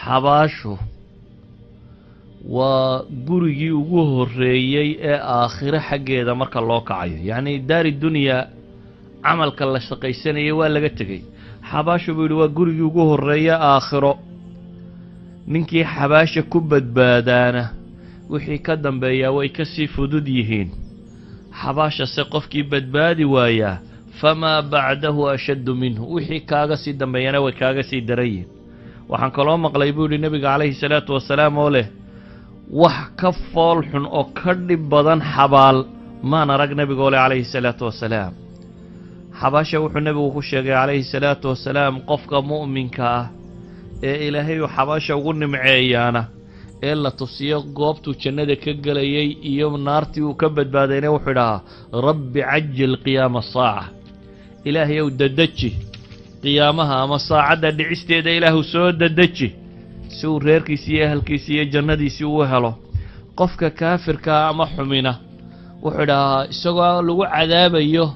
xabaashu waa gurigii ugu horreeyey ee aakhiro xaggeeda marka loo kacayo yacni daari dunyaa camalka la shaqaysanayay waa laga tegey xabaashu buu yidhi waa gurigii ugu horreeya aakhiro ninkii xabaasha ku badbaadaana wixii ka dambeeyaa way ka sii fudud yihiin xabaashase qofkii badbaadi waayaa famaa bacdahu ashaddu minhu wixii kaaga sii dambeeyana way kaaga sii daran yihiin waxaan kaloo maqlay buu yidhi nebiga calayhi salaatu wasalaam oo leh wax ka fool xun oo ka dhib badan xabaal maan arag nebigoo leh calayhi salaatu wasalaam xabaasha wuxuu nebigu ku sheegay calayhi salaatu wasalaam qofka mu'minka ah ee ilaahay uu xabaasha ugu nimceeyaana ee la tusiyo goobtuu jannada ka gelayay iyo naartii uu ka badbaadayna wuxuu idhahaa rabbi cajil qiyaama asaaca ilaahay ow dadeji qiyaamaha ama saacadda dhicisteeda ilaahu soo dadeji si uu reerkiisi iyo ehelkiisi iyo jannadiisii uu helo qofka kaafirkaa ama xumina wuxuu idhahaa isagoo lagu cadaabayo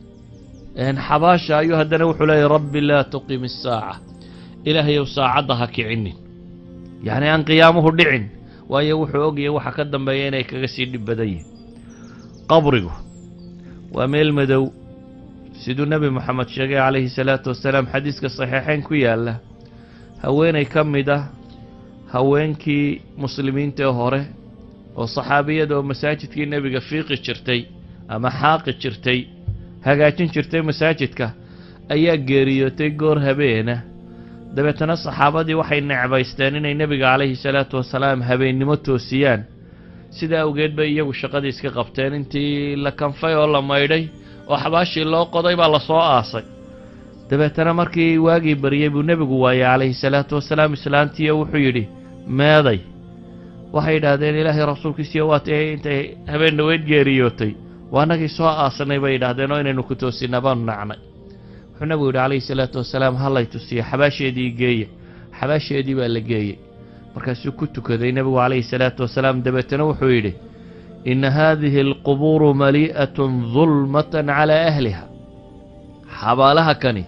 xabaasha ayuu haddana wuxuu leeyahy rabbi laa tuqim isaaca ilaahayow saacadda ha kicinin yacni aan qiyaamuhu dhicin waayo wuxuu ogyahay waxa ka dambeeya inay kaga sii dhib badan yihin qabrigu waa meel madow siduu nebi moxamed sheegay calayhi salaatu wasalaam xadiiska saxiixeyn ku yaalla haweenay ka mid ah haweenkii muslimiintae hore oo saxaabiyada oo masaajidkii nebiga fiiqi jirtay ama xaaqi jirtay hagaajin jirtay masaajidka ayaa geeriyootay goor habeena dabeetana saxaabadii waxay necbaysteen inay nebiga calayhi salaatu wasalaam habeennimo toosiyaan sidaa awgeed bay iyagu shaqadii iska qabteen intii la kanfay oo la maydhay oo xabaashii loo qoday baa lasoo aasay dabeetana markii waagii baryey buu nebigu waayey calayhi salaatu wasalaam islaantiiyo wuxuu yidhi meeday waxay yidhaahdeen ilaahay rasuulkiisiyo waatay intay habeen dhaweyd geeriyootay waa annagii soo aasanay bay yidhaahdeen oo inaynu ku toosinaa baanu nacnay wuxuu nebigu yidhi calayhi salaatu wasalaam hallay tusiya xabaasheedii geeya xabaasheedii baa la geeyey markaasuu ku tukaday nebigu calayhi salaatu wasalaam dabeetana wuxuu yidhi inna haadihi alqubuuru malii'atun dulmatan calaa ahliha xabaalaha kani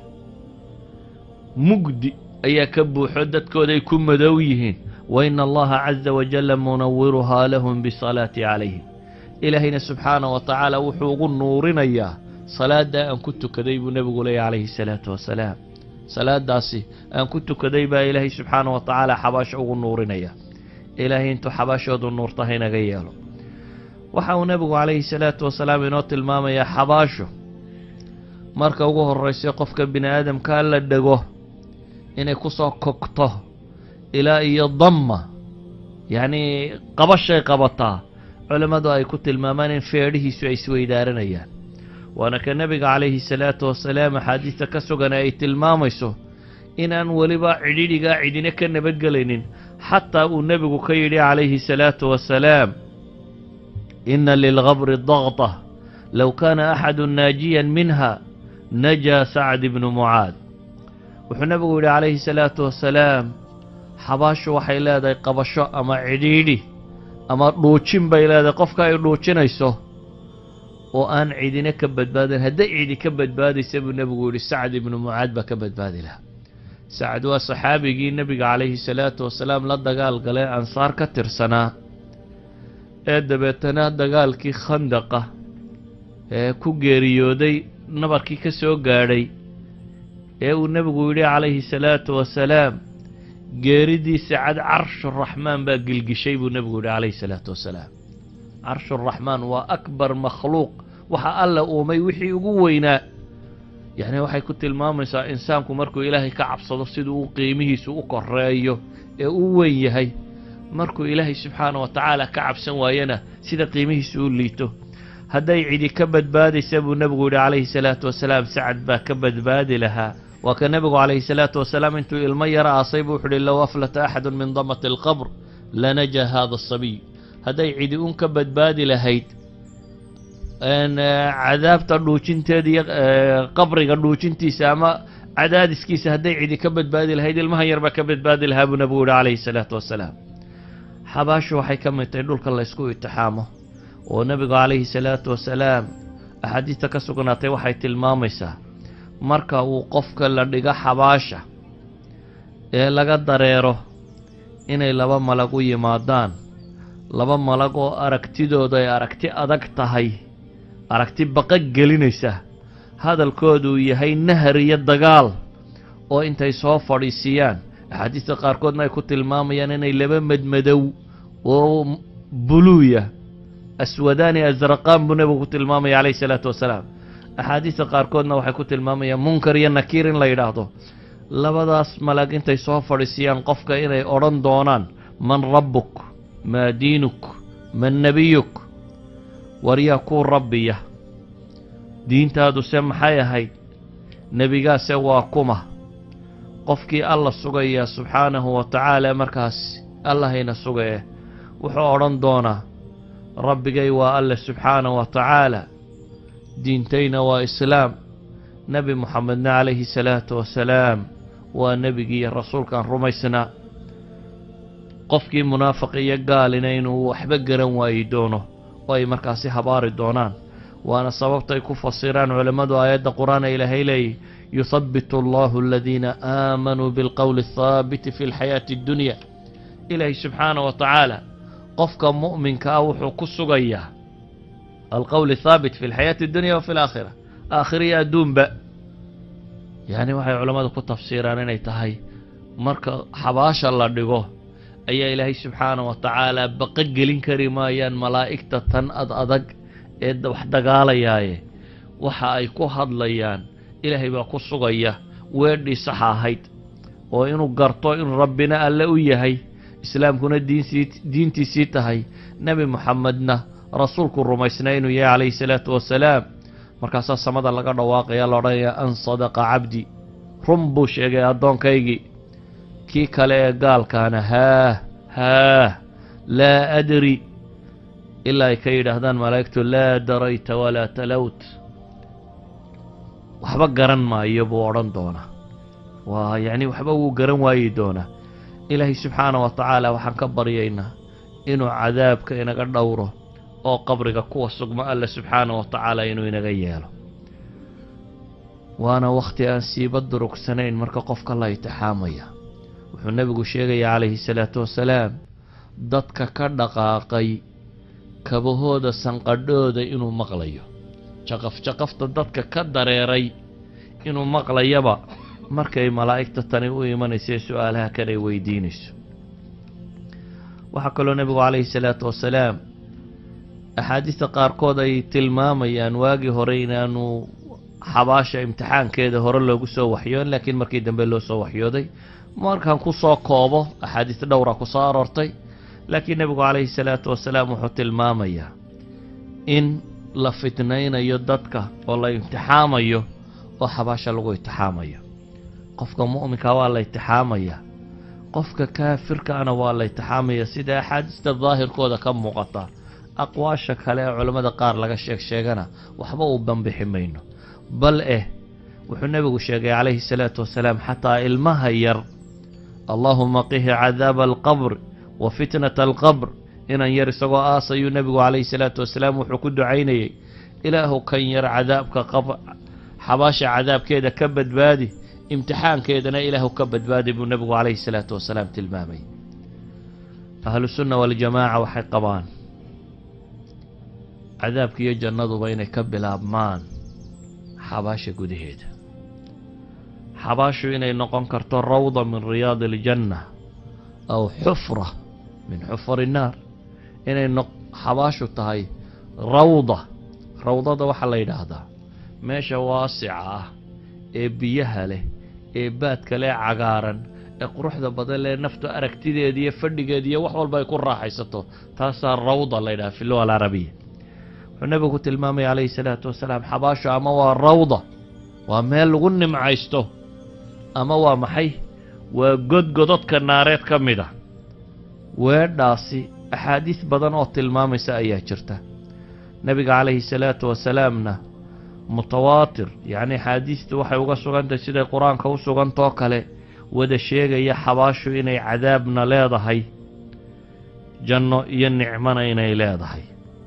mugdi ayaa ka buuxo dadkooday ku madow yihiin wa ina allaha caza wajalla munawiruhaa lahum bisalaati calayhim ilaahayna subxaana wa tacaala wuxuu ugu nuurinayaa salaaddaa aan ku tukaday buu nebigu leeyahy calayhi salaatu wasalaam salaadaasi aan ku tukaday baa ilaahay subxaana wa tacaala xabaasho ugu nuurinaya ilaahay intuu xabaashoodu nuurta haynaga yeelo waxa uu nebigu calayhi salaatu wasalaam inoo tilmaamayaa xabaasho marka ugu horraysa qofka bini aadamkaa la dhego inay ku soo kogto ilaa iyo damma yacnii qabashay qabataa culimmadu ay ku tilmaamaan in feedhihiisu ay isweydaaranayaan waana ka nebiga calayhi salaatu wasalaam axaadiista ka sugan ay tilmaamayso inaan weliba cidhidhigaa cidina ka nabadgelaynin xataa uu nebigu ka yidhi calayhi salaatu wasalaam ina lilgabri daqta low kaana axadu naajiyan minha najaa sacd ibnu mucaad wuxuu nebigu yidhi calayhi salaatu wasalaam xabaashu waxay leedahay qabasho ama cidhiidhi ama dhuujin bay leedahay qofka ay dhuujinayso oo aan cidina ka badbaadin hadday cidi ka badbaadaysa buu nebigu yidhi sacd ibnu mucaad baa ka badbaadi lahaa sacd waa saxaabigii nebiga calayhi salaatu wasalaam la dagaal galee ansaar ka tirsanaa ee dabeetana dagaalkii khandaqa ee ku geeriyooday nabarkii ka soo gaadhay ee uu nebigu yidhi calayhi salaatu wasalaam geeridiisa cad carshuraxmaan baa gilgishay buu nebigu yidhi calayhi salaatu wasalaam carshuraxmaan waa akbar makhluuq waxa alla uumay wixii ugu weynaa yacni waxay ku tilmaamaysaa insaanku markuu ilaahay ka cabsado siduu u qiimihiisu u koreeyo ee u weyn yahay markuu ilaahay subxaana wa tacaala ka cabsan waayana sida qiimihiisu u liito hadday cidi ka badbaadaysa buu nebigu yidhi calayhi salaatu wasalaam sacad baa ka badbaadi lahaa waa ka nebigu calayhi salaatu wasalaam intuu ilmo yara aasay buu wuxu uhi low aflata axadu min damati alqabr lanaja hada asabiy hadday cidi un ka badbaadi lahayd cadaabta dhuujinteeda iyo qabriga dhuujintiisa ama cadaadiskiisa hadday cidi ka badbaadi lahayd ilmahan yar baa ka badbaadi lahaa buu nebigu yihi calayhi salaatu wasalaam xabaashu waxay ka mid tahay dhulka la ysku itixaamo oo nebigu calayhi salaatu wasalaam axaadiista ka sugnaatay waxay tilmaamaysaa marka uu qofka la dhigo xabaasha ee laga dareero inay laba malag u yimaadaan laba malag oo aragtidooda ay aragti adag tahay aragti baqa gelinaysa hadalkooduu yahay nahar iyo dagaal oo intay soo fadhiisiyaan axaadiista qaarkoodna ay ku tilmaamayaan inay laba medmadow oo buluuya aswadaani asraqaan buu nebigu ku tilmaamaya calayhi salaatu wasalaam axaadiista qaarkoodna waxay ku tilmaamayaan munkar iyo nakiir in la yidhaahdo labadaas malag intay soo fadhiisiyaan qofka inay odhan doonaan man rabbuk maa diinuk man nebiyuk waryaa kuu rabbiya diintaaduse maxay ahayd nebigaase waa kuma qofkii alla sugaya subxaanahu wa tacaala markaas allahayna sugaye wuxuu odhan doonaa rabbigay waa alle subxaanahu wa tacaala diintayna waa islaam nebi moxamedna calayhi salaatu wasalaam waa nebigii iyo rasuulkaan rumaysnaa qofkii munaafiq iyo gaalina inuu waxba garan waayi doono oo ay markaasi habaari doonaan waana sababtay ku fasiraan culammadu aayadda qur-aan ee ilaahay leeyahy yuhabbitu allahu aladiina aamanuu bilqowli athaabiti fi lxayaati addunya ilaahay subxaana wa tacaala qofka mu'minka ah wuxuu ku sugayaa alqowl athaabit fi lxayaati addunya wa fi alaakhira aakhiriya adduunba yacni waxay culammadu ku tafsiiraan inay tahay marka xabaasha la dhigo ayaa ilaahay subxaana wa tacaala baqa gelin kari maayaan malaa'igta tan ad adag ee wax dagaalayaaye waxa ay ku hadlayaan ilaahay baa ku sugaya weedhii saxa ahayd oo inuu garto inuu rabbina alle u yahay islaamkuna diinsii diintiisii tahay nebi moxamedna rasuulku rumaysnaa inuu yahay calayhi salaatu wasalaam markaasaa samada laga dhawaaqaya la odhanaya an sadaqa cabdi run buu sheegay addoonkaygii kii kale ee gaalkaana haah haah laa adri ilaa ay ka yidhaahdaan malaa'igtu laa darayta walaa talowt waxba garan maayo buu odhan doonaa waa yacni waxba wuu garan waayi doonaa ilaahay subxaana wa tacaala waxaan ka baryaynaa inuu cadaabka inaga dhowro oo qabriga kuwa sugma alle subxaana wa tacaala inuu inaga yeelo waana wakhti aan siiba durugsanayn marka qofka la itixaamaya wuxuu nebigu sheegaya calayhi salaatu wasalaam dadka ka dhaqaaqay kabahooda sanqadhooda inuu maqlayo jaqaf jaqafta dadka ka dareeray inuu maqlayaba markay malaa'igta tani u imanaysa ee su-aalaha kale weydiinayso waxaa kaloo nebigu calayhi salaatu wasalaam axaadiista qaarkood ay tilmaamayaan waagii hore inaanu xabaasha imtixaankeeda hore loogu soo waxyoon laakiin markii dambe loo soo waxyooday markaan ku soo koobo axaadiis dhowra ku soo aroortay laakiin nebigu calayhi salaatu wasalaam wuxuu tilmaamayaa in la fitnaynayo dadka oo la imtixaamayo oo xabaasha lagu imtixaamayo qofka mu'minka waa la imtixaamaya qofka kaafirkaana waa la imtixaamaya sida axaadiista daahirkooda ka muuqata aqwaasha kale ee culammada qaar laga sheeg sheegana waxba uu banbixi mayno bal eh wuxuu nebigu sheegay calayhi salaatu wasalaam xataa ilmaha yar allaahuma qihi cadaaba alqabr wa fitnata alqabr inan yar isagoo aasayuu nebigu calayhi salaatu wasalaam wuxuu ku ducaynayey ilaahu kan yar cadaabka qab xabaasha cadaabkeeda ka badbaadi imtixaankeedana ilaahu ka badbaadi buu nebigu calayhi salaatu wasalaam tilmaamay ahlu sunna waljamaaca waxay qabaan cadaabka iyo jannaduba inay ka bilaabmaan xabaasha gudaheeda xabaashu inay noqon karto rawda min riyaadi aljanna aw xufra min xufari innaar inay xabaashu tahay rawda rawdada waxaa la yidhaahdaa meesha waasica ah ee biyaha leh ee baadka leh cagaaran ee quruxda badan leh naftu aragtideeda iyo fadhigeeda iyo wax walba ay ku raaxaysato taasaa rawda la yidhaha fi luga alcarabiya wuxuu nebigu tilmaamaya calayhi salaatu wasalaam xabaashu ama waa rawda waa meel lagu nimcaysto ama waa maxay waa godgododka naareed ka mid a weedhaasi axaadiis badan oo tilmaamaysa ayaa jirta nebiga calayhi salaatu wasalaamna mutawaatir yacni axaadiistu waxay uga sugantahay siday qur-aanka u sugantoo kale wada sheegaya xabaashu inay cadaabna leedahay janno iyo nicmona inay leedahay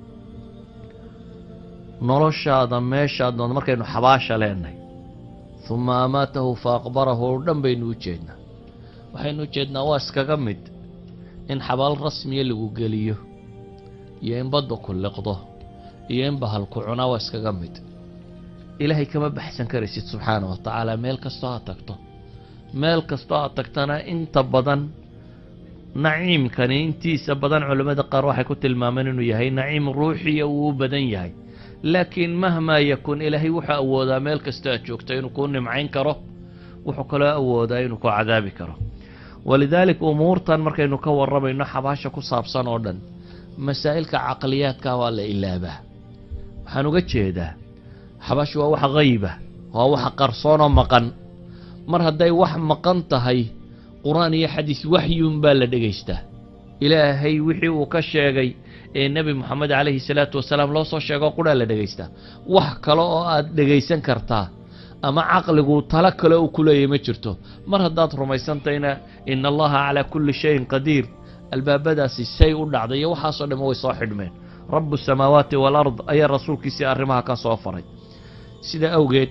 noloshaada meeshaad doonto markaynu xabaasha leenahay huma amaatahu fa aqbarahu oo dhan baynu u jeednaa waxaynu u jeednaa waa iskaga mid in xabaal rasmiya lagu geliyo iyo in badda ku liqdo iyo in bahalku cunaa waa iskaga mid ilaahay kama baxsan karaysid subxaana wa tacaala meel kastoo aad tagto meel kastoo aad tagtana inta badan naciimkani intiisa badan culimmada qaar waxay ku tilmaameen inuu yahay naciim ruuxiya uu u badan yahay laakiin mahmaa yakun ilaahay wuxuu awoodaa meel kastoo aad joogto inuu kuu nimcayn karo wuxuu kaloo awoodaa inuu ku cadaabi karo walidaalik umuurtan markaynu ka warramayno xabaasha ku saabsan oo dhan masaa'ilka caqliyaadka waa la ilaabaa waxaan uga jeedaa xabaashu waa wax hayba waa wax qarsoonoo maqan mar hadday wax maqan tahay qur-aan iyo xadiis waxyuun baa la dhegaystaa ilaahay wixii uu ka sheegay ee nebi moxamed calayhi salaatu wasalaam loo soo sheego qudhaa la dhegaystaa wax kale oo aad dhegaysan kartaa ama caqligu talo kale uu ku leeyahy ma jirto mar haddaad rumaysantayna ina allaha calaa kulli shayin qadiir albaabadaasi say u dhacday iyo waxaasoo dhamme way soo xidhmeen rabu samaawaati walard ayaa rasuulkiisii arrimaha ka soo faray sida awgeed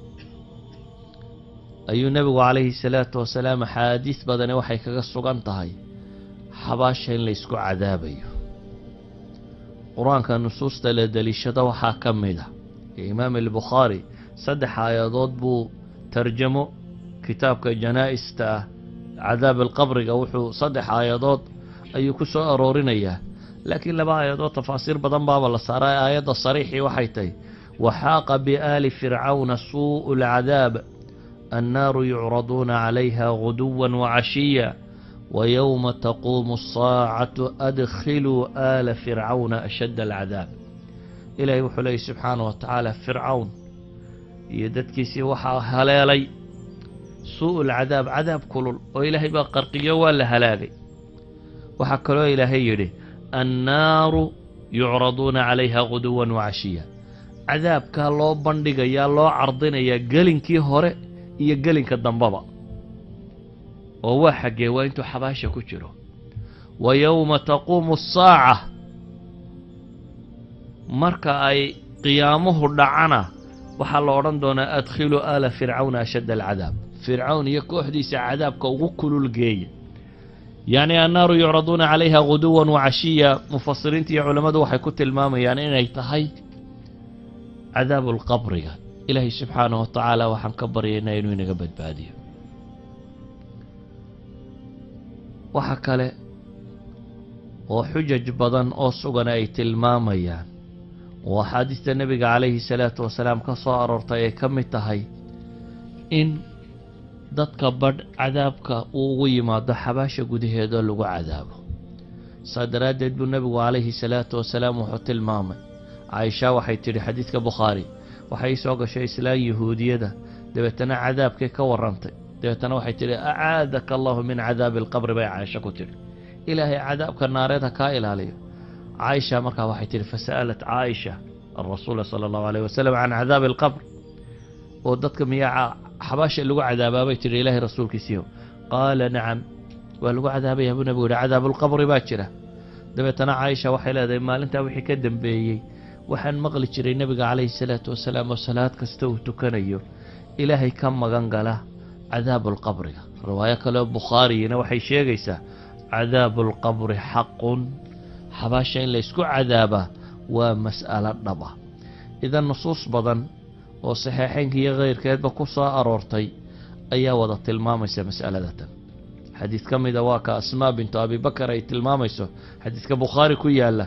ayuu nebigu calayhi salaatu wasalaam axaadiis badani waxay kaga sugan tahay xabaasha in la ysku cadaabayo qur-aanka nusuusta la deliishado waxaa ka mid a imaam albukhaari saddex aayadood buu tarjamo kitaabka janaa-ista ah cadaab alqabriga wuxuu saddex aayadood ayuu ku soo aroorinayaa laakiin laba aayadood tafaasiir badan baaba la saaray aayadda sariixii waxay tahay waxaaqa biaali fircawna suu'u alcadaab annaaru yucraduuna calayha guduwa wacashiya wayowma taquumu asaacatu adkhiluu aala fircawna ashadda alcadaab ilaahay wuxuu leeyay subxaana wa tacaala fircawn iyo dadkiisii waxaa haleelay suu'u lcadaab cadaab kulul oo ilaahay baa qarqiyo waa la halaagay waxaa kaloo ilaahay yidhi annaaru yucraduuna calayha guduwan wacashiya cadaabkaa loo bandhigayaa loo cardinayaa gelinkii hore iyo gelinka dambaba oo waa xaggee waa intuu xabaasha ku jiro wa yowma taquumu asaaca marka ay qiyaamuhu dhacana waxaa la odhan doonaa adkhiluu aala fircawna ashadda alcadaab fircawn iyo kooxdiisa cadaabka ugu kulul geeya yacni annaaru yucraduuna calayha guduwan wacashiya mufasiriinta iyo culammadu waxay ku tilmaamayaan inay tahay cadaabu lqabriga ilaahay subxaanahu wa tacaala waxaan ka baryaynaa inuu inaga badbaadiyo waxa kale oo xujaj badan oo sugan ay tilmaamayaan oo axaadiista nebiga calayhi salaatu wasalaam ka soo aroortay ay ka mid tahay in dadka badh cadaabka uu ugu yimaado xabaasha gudaheedoo lagu cadaabo saa daraaddeed buu nebigu calayhi salaatu wasalaam wuxuu tilmaamay caaisha waxay tidhi xadiidka bukhaari waxay soo gashay islaan yahuudiyada dabeetana cadaabkay ka warrantay dabeetana waxay tidhi acaadaka allahu min cadaabi alqabri bay caaisha ku tidhi ilaahay cadaabka naareed ha kaa ilaaliyo caaisha markaa waxay tidhi fasa'alat caaisha alrasuula sala allahu alayh wasalam can cadaabi alqabr oo dadka miyaa xabaasha lagu cadaabaa bay tidhi ilaahay rasuulkiisiiyo qaala nacam waa lagu cadaabayaa buu nebigu yihi cadaabulqabri baa jira dabeetana caaisha waxay leedahay maalintaa wixii ka dambeeyey waxaan maqli jiray nebiga calayhi salaatu wasalaam oo salaad kasta uu tukanayo ilaahay ka magan gala cadaabuulqabriga riwaayo kaleoo bukhaariyina waxay sheegaysaa cadaabuulqabri xaqun xabaasha in laysku cadaabaa waa mas'alo dhab ah idan nusuus badan oo saxeexeynka iyo keyrkeedba ku soo aroortay ayaa wada tilmaamaysa mas'aladatan xadiid ka mida waa ka asmaa bintu abibakar ay tilmaamayso xadiidka bukhaari ku yaalla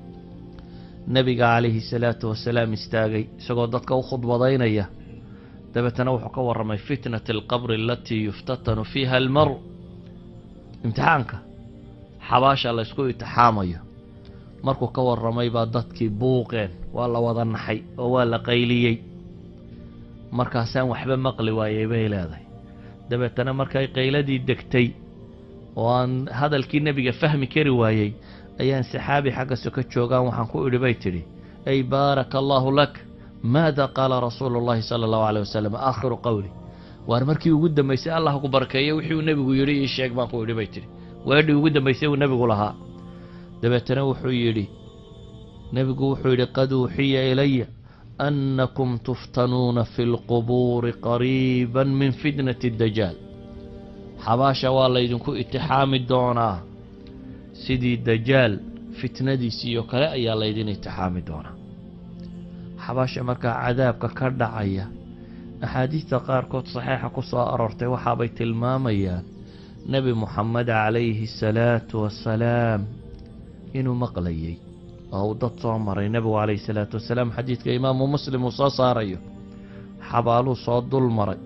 nebiga calayhi salaatu wasalaam istaagay isagoo dadka u khudbadaynaya dabeetana wuxuu ka warramay fitnat alqabri alatii yuftatanu fiiha almaru imtixaanka xabaasha laysku itixaamayo markuu ka warramay baa dadkii buuqeen waa la wada naxay oo waa la qayliyey markaasaan waxba maqli waayey bay leedahay dabeetana markay qayladii degtay oo aan hadalkii nebiga fahmi kari waayey ayaan saxaabi xagga soka joogaan waxaan ku idhi bay tidhi ay baaraka allaahu lak maada qaala rasuulu llahi sala allahu aleyh wasalam aakhiru qowli waar markii ugu dambaysay allah ku barkeeye wixii uu nebigu yidhi ii sheeg baan ku idhi bay tidhi weedhii ugu dambaysay uu nebigu lahaa dabeetana wuxuu yidhi nebigu wuxuu yidhi qad uuxiya ilaya annakum tuftanuuna fi lqubuuri qariiban min fitnati dajaal xabaasha waa laydinku itixaami doonaa sidii dajaal fitnadiisii oo kale ayaa laydin itixaami doonaa xabaasha markaa cadaabka ka dhacaya axaadiista qaarkood saxiixa ku soo aroortay waxaabay tilmaamayaan nebi moxamed calayhi salaatu wasalaam inuu maqlayay oo uu dad soo maray nebigu calayhi salaatu wasalaam xadiidka imaamu muslim uu soo saarayo xabaaluu soo dul maray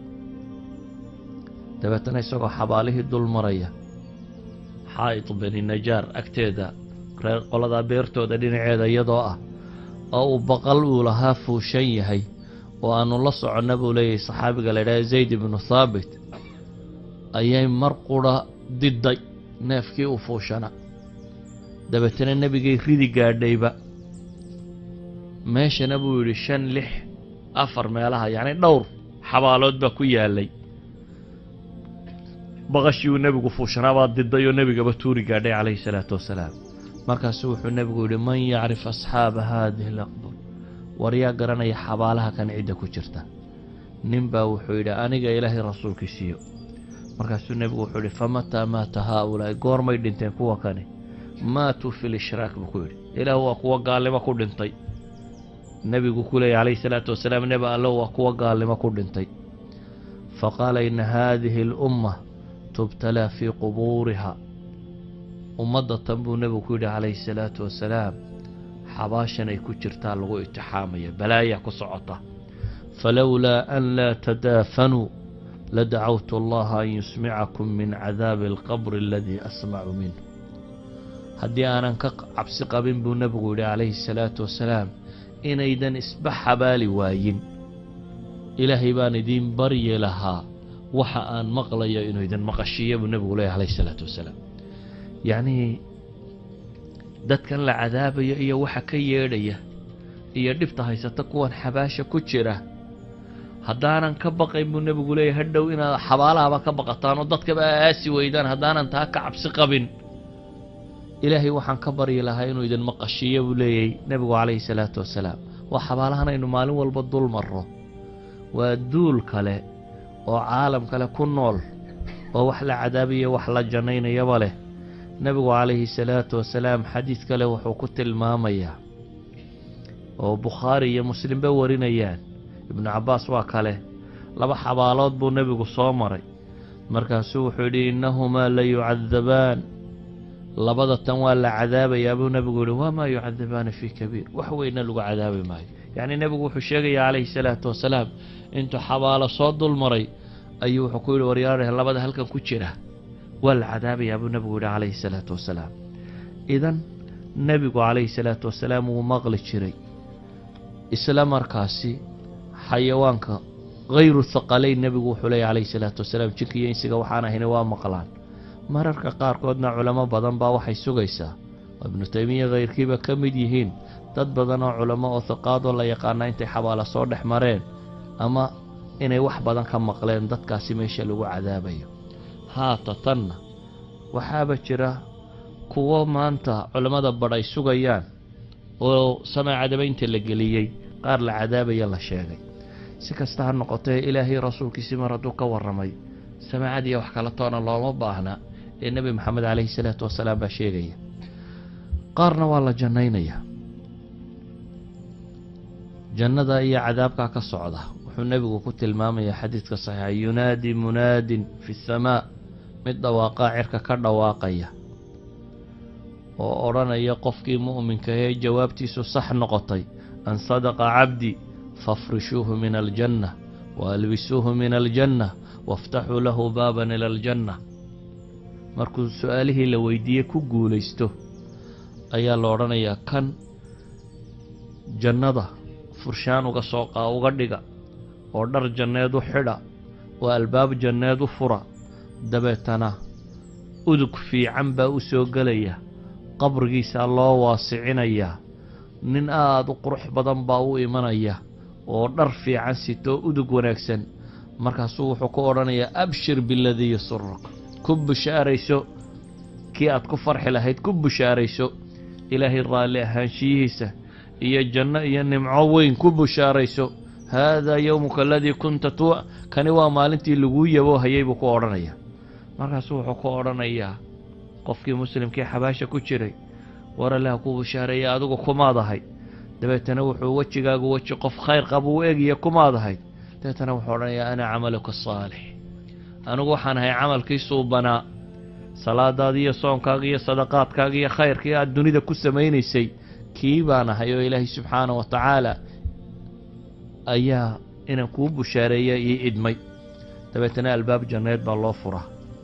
dabeetana isagoo xabaalihii dul maraya xaa'id beni najaar agteeda reer qoladaa beertooda dhinaceeda iyadoo ah oo uu baqal uu lahaa fuushan yahay oo aanu la soconna buu leeyahay saxaabiga la idhaha zayd ibnu thaabit ayay mar qura diday neefkii u fuushana dabeetana nebigay ridi gaadhayba meeshana buu yidhi shan lix afar meelaha yacni dhowr xabaalood baa ku yaalay baqashii uu nebigu fuushanaabaa diday oo nebigaba tuuri gaadhay calayhi salaatu wasalaam markaasu wuxuu nebigu yidhi man yacrif asxaaba haadihi laqbur war yaa garanaya xabaalaha kan cidda ku jirta nin baa wuxuu yidhi aniga ilaahay rasuulkiisiiyo markaasuu nebigu wuxuu yidhi famataa maata haaulaa'i goormay dhinteen kuwa kani maatuu fi lishraak buu ku yidhi ilaah waa kuwa gaalnimo ku dhintay nebigu ku leeyay calayhi salaatu wasalaam nebi allo waa kuwa gaalnimo ku dhintay faqaala ina haadihi alumma tubtalaa fii qubuuriha ummadda tan buu nebigu ku yidhi calayhi salaatu wasalaam xabaashan ay ku jirtaa lagu itixaamaya balaayaa ku socota falowlaa an laa tadaafanuu ladacawtu allaha an yusmicakum min cadaabi alqabri aladii asmacu minhu haddii aanan ka cabsi qabin buu nebigu yidhi calayhi salaatu wasalaam inaydan isba xabaali waayin ilaahay baan idiin baryi lahaa waxa aan maqlayo inuu idin maqashiiya buu nebigu leeyahy calayhi salaatu wasalaam yacnii dadkan la cadaabayo iyo waxa ka yeedhaya iyo dhibta haysata kuwan xabaasha ku jira haddaanan ka baqayn buu nebigu leeyahy hadhow inaad xabaalahaba ka baqataan oo dadkaba aasi weydaan haddaanan taa ka cabsi qabin ilaahay waxaan ka baryi lahaa inuu idin maqashiiyo buu leeyahy nebigu calayhi salaatu wasalaam waa xabaalahan aynu maalin walba dul marro waa duul kale oo caalam kale ku nool oo wax la cadaabayo wax la jannaynayaba leh nebigu calayhi salaatu wasalaam xadiid kale wuxuu ku tilmaamayaa oo bukhaari iyo muslimba warinayaan ibnu cabbaas waa kale laba xabaalood buu nebigu soo maray markaasuu wuxuu yidhi innahumaa la yucadabaan labada tan waa la cadaabayaa buu nebigu yihi wamaa yucadabaani fii kabiir wax weyna lagu cadaabi maayo yacnii nebigu wuxuu sheegaya calayhi salaatu wasalaam intuu xabaalo soo dul maray ayuu wuxuu ku yidhi waryaareh labada halkan ku jira waa la cadaabayaa buu nebigu yidhi calayhi salaatu wasalaam idan nebigu calayhi salaatu wasalaam wuu maqli jiray isla markaasi xayawaanka hayru thaqalayn nebigu wuxuu leeyahy calayhi salaatu wasalaam jinka iyo insiga waxaan ahayna waa maqlaan mararka qaarkoodna culamo badan baa waxay sugaysaa oo ibnu taymiya khayrkiiba ka mid yihiin dad badan oo culamo oo hiqaadoo la yaqaana intay xabaala soo dhex mareen ama inay wax badan ka maqleen dadkaasi meesha lagu cadaabayo haata tanna waxaaba jira kuwo maanta culammada badh ay sugayaan oo samee cadabaynta la geliyey qaar la cadaabaya la sheegay si kasta ha noqotee ilaahay rasuulkiisii mar hadduu ka warramay samaacadiiyo wax kala toona looma baahna ee nebi maxamed calayhi salaatu wasalaam baa sheegaya qaarna waa la jannaynayaa jannada iyo cadaabkaa ka socda wuxuu nebigu ku tilmaamayaa xadiidka saxiixa yunaadi munaadin fi samaa mid dhawaaqaa cirka ka dhawaaqaya oo odhanaya qofkii mu'minka ee jawaabtiisu sax noqotay an sadaqa cabdi faafrishuuhu min aljanna wa albisuuhu min aljanna waftaxuu lahu baaban ila aljanna markuu su-aalihii la weydiiyey ku guulaysto ayaa la odhanayaa kan jannada furshaan uga soo qaa uga dhiga oo dhar janneed u xidha oo albaab janneed u fura dabeetana udug fiican baa u soo gelaya qabrigiisaa loo waasicinayaa nin aada u qurux badan baa u imanaya oo dhar fiican sitoo udug wanaagsan markaasuu wuxuu ku odhanayaa abshir biladii yasuruk ku bushaarayso kii aad ku farxi lahayd ku bushaarayso ilaahay raalli ahaanshiyihiisa iyo janno iyo nimco weyn ku bushaarayso haadaa yowmuka aladii kunta tu kani waa maalintii laguu yaboo hayay buu ku odhanayaa markaasuu wuxuu ku odhanayaa qofkii muslimkii xabaasha ku jiray war allaha ku bushaareeya adigu kumaad ahayd dabeetana wuxuu wejigaagu weji qof khayr qaba u eegaya kumaad ahayd dabeetana wuxuu odhanayaa ana camaluka saalix anigu waxaan ahay camalkii suubanaa salaadaada iyo soonkaaga iyo sadaqaadkaaga iyo khayrkii aad dunida ku samaynaysay kii baan ahay oo ilaahay subxaana wa tacaala ayaa inaan kuu bushaareeya ii idmay dabeetana albaab janneed baa loo furaa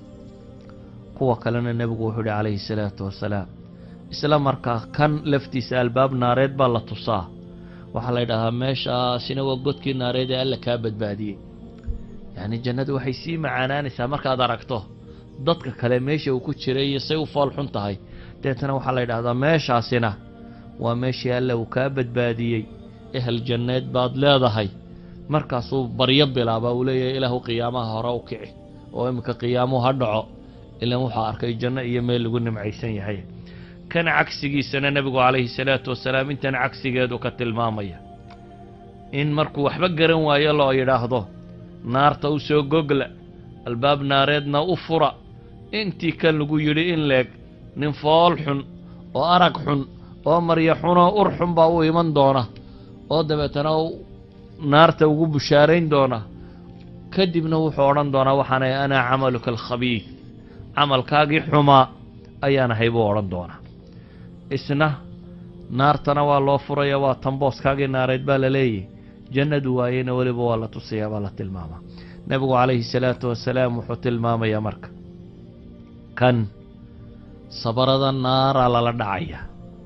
kuwa kalena nebigu wuxuu ihi calayhi salaatu wasalaam isla markaa kan laftiisa albaab naareed baa la tusaa waxaa la ydhahaa meeshaasina waa godkii naareed ee alla kaa badbaadiyey yacni jannadu waxay sii macaanaanaysaa markaad aragto dadka kale meesha uu ku jiray iyo say u fool xun tahay deetana waxaa la yidhahdaa meeshaasina waa meeshii alla uu kaa badbaadiyey ehel janneed baad leedahay markaasuu baryo bilaabaa uu leeyahay ilaahu qiyaamaha hore u kici oo iminka qiyaamuhu ha dhaco ilaan wuxuu arkay janno iyo meel lagu nimcaysan yahay kan cagsigiisana nebigu calayhi salaatu wasalaam intan cagsigeedu ka tilmaamaya in markuu waxba garan waayo loo yidhaahdo naarta u soo gogla albaab naareedna u fura intii kan lagu yidhi in leeg nin fool xun oo arag xun oo maryo xunoo ur xun baa u iman doona oo dabeetana naarta ugu bushaarayn doona kadibna wuxuu odhan doonaa waxaanay anaa camaluka alkhabiid camalkaagii xumaa ayaan ahay buu odhan doonaa isna naartana waa loo furaya waa tambooskaagii naareed baa la leeyahy jannadu waayena weliba waa la tusayaa baa la tilmaamaa nebigu calayhi salaatu wasalaam wuxuu tilmaamayaa marka kan sabarada naara lala dhacaya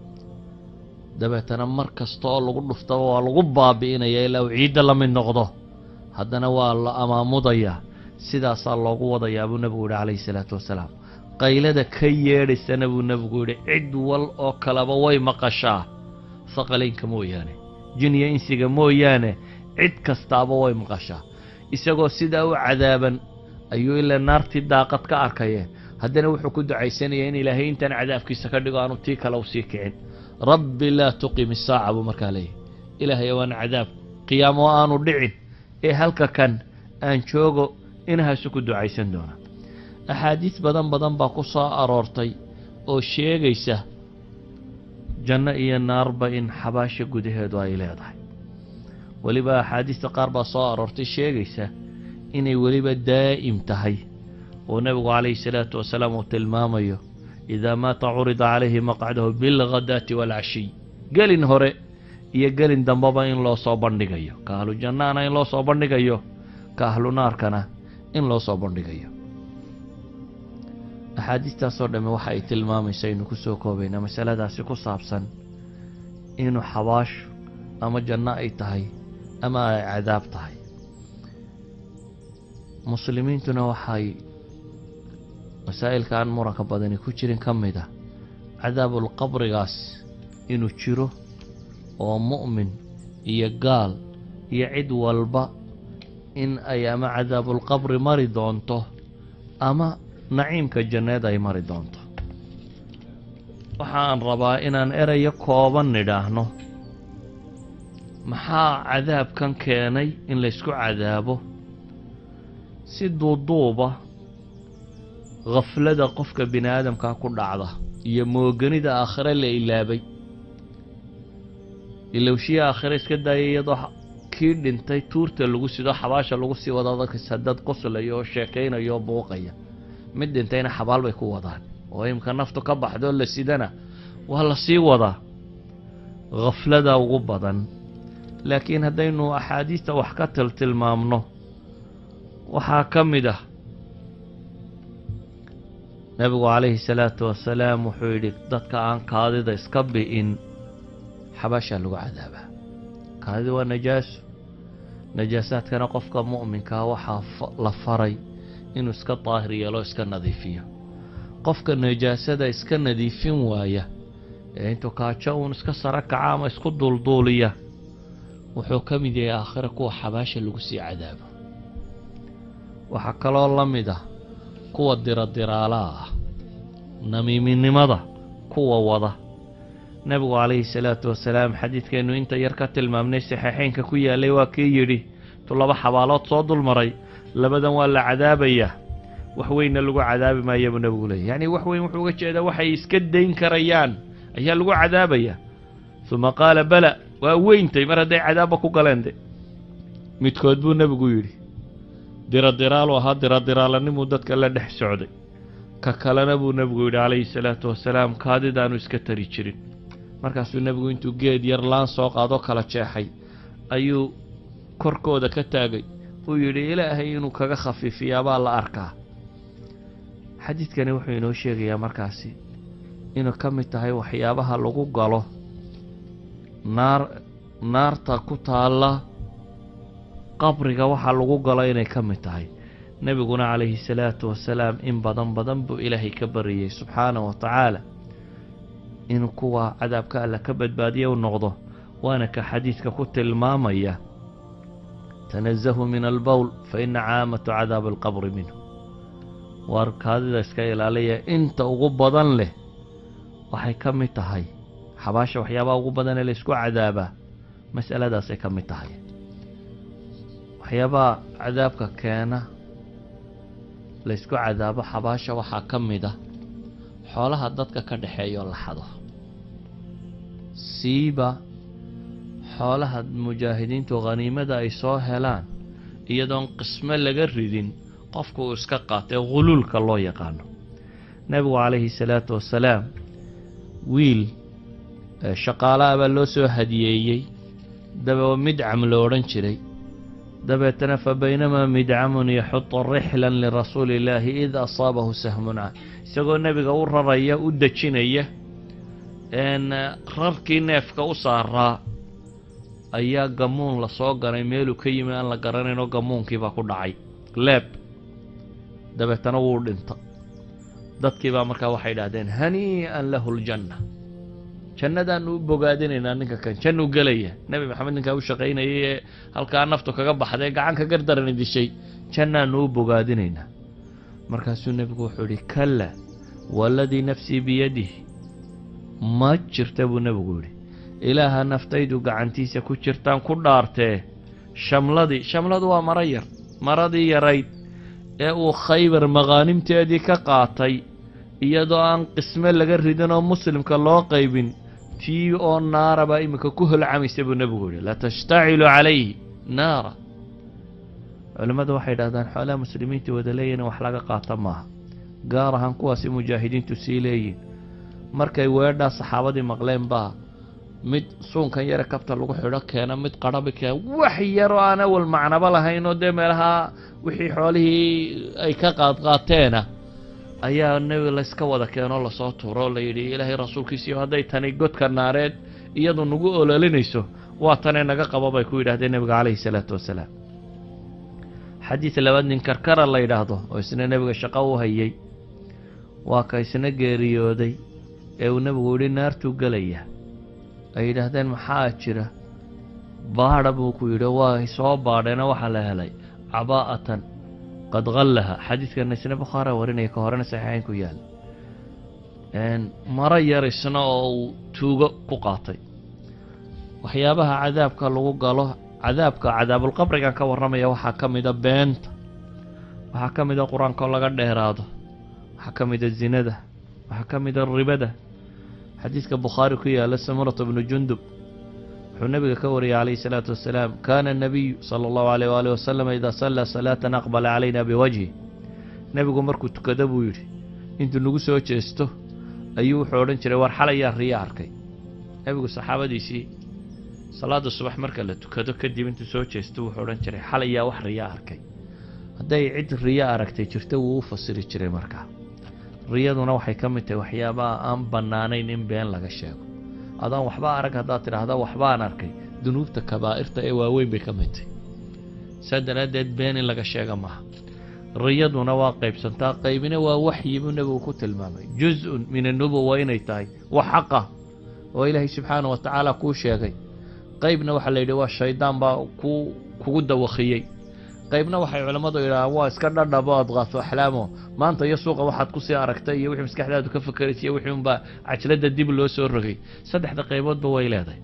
dabeetana mar kasta oo lagu dhuftaba waa lagu baabi'inaya ilaa uu ciidda la mid noqdo haddana waa la amaamudayaa sidaasaa loogu wadayaa buu nebigu yidhi calayhi salaatu wasalaam qaylada ka yeedhaysana buu nebigu yidhi cid wal oo kaleba way maqashaa saqalaynka mooyaane jiniya insiga mooyaane cid kastaaba way maqashaa isagoo sidaa u cadaaban ayuu ilaa naartii daaqad ka arkayeen haddana wuxuu ku ducaysanaya in ilaahay intaan cadaabkiisa ka dhigo aanu tii kale u sii kicin rabbi laa tuqim isaaca buu markaa leeyahy ilaahay waan cadaab qiyaamo aanu dhicin ee halka kan aan joogo inahaasu ku ducaysan doona axaadiis badan badan baa ku soo aroortay oo sheegaysa janno iyo naarba in xabaasha gudaheedu ay leedahay weliba axaadiista qaar baa soo aroortay sheegaysa inay weliba daa'im tahay oo nebigu calayhi salaatu wasalaam uu tilmaamayo idaa maata curida calayhi maqcadahu bilghadaati waalcashiy gelin hore iyo gelin dambeba in loo soo bandhigayo ka ahlu jannaana in loo soo bandhigayo ka ahlu naarkana in loo soo bandhigayo axaadiistaasoo dhamme waxa ay tilmaamaysa aynu ku soo koobaynaa masaladaasi ku saabsan inuu xabaashu ama janno ay tahay ama ay cadaab tahay muslimiintuna waxay masaa'ilka aan muranka badani ku jirin ka mid ah cadaabulqabrigaas inuu jiro oo mu'min iyo gaal iyo cid walba in ay ama cadaabulqabri mari doonto ama naciimka janneed ay mari doonto waxaan rabaa inaan erayo kooban nidhaahno maxaa cadaabkan keenay in laysku cadaabo si duuduuba khaflada qofka bini aadamkaa ku dhacda iyo mooganida aakhire la ilaabay ilowshiya aakhire iska daaya iyadoo kii dhintay tuurta lagu sido xabaasha lagu sii wada dadkasa dad qoslaya oo sheekaynaya oo buuqaya mid dhintayna xabaal bay ku wadaan oo imka naftu ka baxdoo la sidana waa la sii wadaa khaflada ugu badan laakiin haddaynu axaadiista wax ka tiltilmaamno waxaa ka mid ah nebigu calayhi salaatu wasalaam wuxuu yidhi dadka aan kaadida iska bi'in xabaashaa lagu cadaabaa kaadida waa najaaso najaasaadkana qofka mu'minkaa waxaa la faray inuu iska daahir yeelo iska nadiifiyo qofka najaasada iska nadiifin waaya ee intuu kaajo uun iska sara kaca ama isku duulduuliya wuxuu ka mid yahay aakhira kuwa xabaasha lagu sii cadaabo waxaa kaloo la mid ah kuwa diradiraalaha ah namiiminimada kuwa wada nebigu calayhi salaatu wasalaam xadiidkeennu inta yar ka tilmaamnay saxiixeynka ku yaalay waa kii yidhi intuu laba xabaalood soo dulmaray labadan waa la cadaabayaa wax weynna lagu cadaabi maaya buu nebigu leeyay yacni wax weyn wuxuu uga jeedaa waxay iska dayn karayaan ayaa lagu cadaabaya uma qaala bala waa weyntay mar hadday cadaabba ku galeen de midkood buu nebigu yidhi diradiraal ahaa diradiraalaninuu dadka la dhex socday ka kalena buu nebigu yidhi calayhi salaatu wasalaam kaadidaanu iska tari jirin markaasuu nebigu intuu geed yar laan soo qaadoo kala jeexay ayuu korkooda ka taagay uu yidhi ilaahay inuu kaga khafiifiyaa baa la arkaa xadiidkani wuxuu inoo sheegayaa markaasi inuu ka mid tahay waxyaabaha lagu galo naar naarta ku taalla qabriga waxaa lagu galo inay ka mid tahay nebiguna calayhi salaatu wasalaam in badan badan buu ilaahay ka bariyey subxaanahu wa tacaala inuu kuwa cadaabka alla ka badbaadiya u noqdo waana ka xadiidka ku tilmaamaya tanazahuu min albowl fa ina caamatu cadaabi alqabri minhu waar kaadida iska ilaaliya inta ugu badan leh waxay ka mid tahay xabaasha waxyaabaha ugu badan ee laysku cadaabaa mas'aladaasay ka mid tahay waxyaabaha cadaabka keena laysku cadaabo xabaasha waxaa ka mid a xoolaha dadka ka dhexeeyo la xado siiba xoolaha mujaahidiintu khaniimada ay soo helaan iyadoon qismo laga ridin qofku uu iska qaatay khuluulka loo yaqaano nebigu calayhi salaatu wasalaam wiil shaqaalaha baa loo soo hadiyeeyey daba midcam lo odhan jiray dabeetana fa baynamaa midcamun yaxudu rixlan lirasuuli illaahi id asaabahu sahmun can isagoo nebiga u raraya u dejinaya rarkii neefka u saaraa ayaa gamuun lasoo ganay meeluu ka yimi aan la garanaynoo gamuunkiibaa ku dhacay leeb dabeetana wuu dhinta dadkiibaa markaa waxay idhahdeen hanii'an lahu ljanna jannadaanu u bogaadinaynaa ninka kan jannuu gelaya nebi maxamed ninkaa u shaqaynayay ee halkaa naftu kaga baxday gacan ka gardarani dishay jannaanu u bogaadinaynaa markaasuu nebigu wuxuu idhi kalla waaladii nafsii biyadihi ma jirta buu nebigu yidhi ilaaha naftaydu gacantiisa ku jirtaan ku dhaartee shamladii shamladu waa maro yar maradii yarayd ee uu khaybar maqaanimteedii ka qaatay iyadoo aan qisme laga ridin oo muslimka loo qaybin tii oo naara baa iminka ku holcamaysa buu nebigu yidhi latashtacilu calayhi naara culimmadu waxay idhahdaan xoolaha muslimiinta wada leeyihin wax laga qaata maaha gaar ahaan kuwaasi mujaahidiintu sii leeyihin markay weedhaa saxaabadii maqleen baa mid suunkan yare kabta lagu xidho keena mid qarabi keena wax yaroo aan awal macnaba lahayn oo dee meelaha wixii xoolihii ay ka qaadqaateena ayaa nebi layska wada keenoo lasoo tuuro oo layidhi ilaahay rasuulkiisiiyo hadday tani godka naareed iyadu nagu ololinayso waa tanee naga qabo bay ku yidhahdeen nebiga calayhi salaatu wasalaam xadiid labaad nin karkara la yidhaahdo oo isna nebiga shaqo u hayay waa ka isna geeriyooday ee uu nebigu yidhi naartuu gelaya ay yidhaahdeen maxaa jira baadha buu ku yidhi waa soo baadheena waxaa la helay cabaa'atan qad qallaha xadiidkana isna bukhaara warinaya ka horena saxiixayn ku yaal maro yar isna oo uu tuugo ku qaatay waxyaabaha cadaabka lagu galo cadaabka cadaabulqabrigan ka warramaya waxaa ka mida beenta waxaa ka mida qur-aanka oo laga dheeraado waxaa ka mida zinada waxaa ka mida ribada xadiidka bukhaari ku yaala samurata bnu jundub wuxuu nebiga ka wariyay calayhi salaatu wasalaam kaana nabiyu sala allahu alayh waalih wasalam idaa sallaa salaatan aqbala calayna biwajhi nebigu markuu tukado buu yidhi intuu nagu soo jeesto ayuu wuxuu odhan jiray war xalayaa riya arkay nebigu saxaabadiisii salaada subax marka la tukado kadib intuu soo jeesto wuxuu odhan jiray xalayaa wax riya arkay hadday cid riya aragtay jirto wuu u fasiri jiray markaa riyaduna waxay ka mid tahay waxyaabaha aan bannaanayn in been laga sheego adaan waxba arag haddaad tidhaahda waxbaan arkay dunuubta kabaa'irta ee waaweyn bay ka mid tahay saa daraaddeed been in laga sheega maaha riyaduna waa qaybsantaa qaybina waa waxyi buu nebigu ku tilmaamay juz-un min annubuwa inay tahay wax xaqah oo ilaahay subxaana wa tacaala kuu sheegay qaybna waxaa la yidhi waa shaydaan baa ku kugu dawakiyey qaybna waxay culammadu yidhahaan waa iska dhadhabo adqaaso axlaamo maanta iyo suuqa waxaad kusii aragtay iyo wixii maskaxdaadu ka fakeraysa iyo wixii unbaa cajladda dib loo soo rogay saddexda qayboodba way leedahay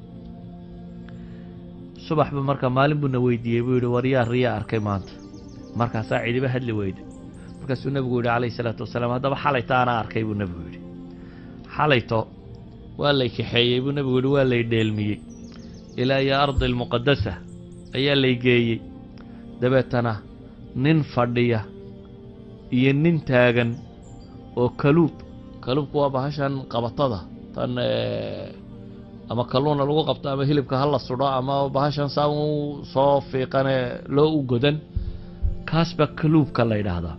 subaxba marka maalin buuna weydiiyey buu yidhi waryaa riyaa arkay maanta markaasaa cidiba hadli weyday markaasuu nebigu yidhi calayhi salaatu wasalaam haddaba xalayto anaa arkay buu nebigu yidhi xalayto waa lay kaxeeyey buu nebigu yidhi waa lay dheelmiyey ilaa iyo ardi almuqadasa ayaa lay geeyey dabeetana nin fadhiya iyo nin taagan oo kaluub kaluubku waa bahashan qabatada tan ama kalluuna lagu qabto ama hilibka ha la sudho ama bahashan saa u soo fiiqane loo u godan kaas baa kaluubka la yidhaahdaa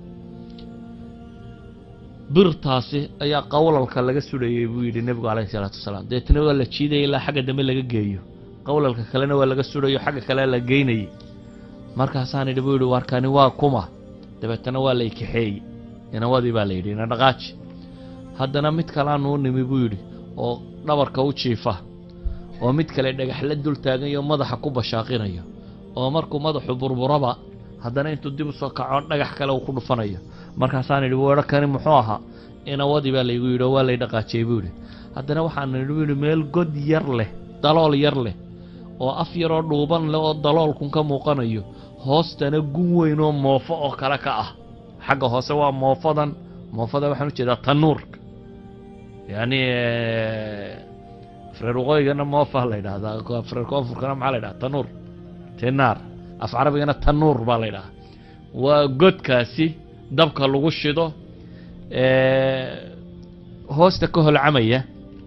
birtaasi ayaa qawlalka laga sudhayey buu yidhi nebigu calayhi salaatu wasalaam deetna waa la jiidaya ilaa xagga dambe laga geeyo qawlalka kalena waa laga sudhayo xagga kale la geynayay markaasaan idhi buu yidhi warkani waa kuma dabeetana waa lay kaxeeyey inawadii baa la yidhi ina dhaqaaji haddana mid kalaanu u nimi buu yidhi oo dhabarka u jiifa oo mid kale dhagaxla dul taagayo madaxa ku bashaaqinayo oo markuu madaxu burburaba haddana intuu dib u soo kaco dhagax kale uu ku dhufanayo markaasaan idhi weedho kani muxuu ahaa inawadii baa laygu yidhi oo waa lay dhaqaajiyey buu yidhi haddana waxaan idhi buu yidhi meel god yar leh dalool yar leh oo af yaroo dhuuban leh oo daloolkun ka muuqanayo hoostana gun weyn oo moofo oo kale ka ah xagga hoose waa moofadan moofada waxaan ujeedaa tanuurka yacni afreer waqooyigana moofa la yidhahdaa afreer koonfurkana maxaa la yidhaha tanuur tinaar af carabigana tanuur baa la yidhahaa waa godkaasi dabka lagu shido hoosta ka holcamaya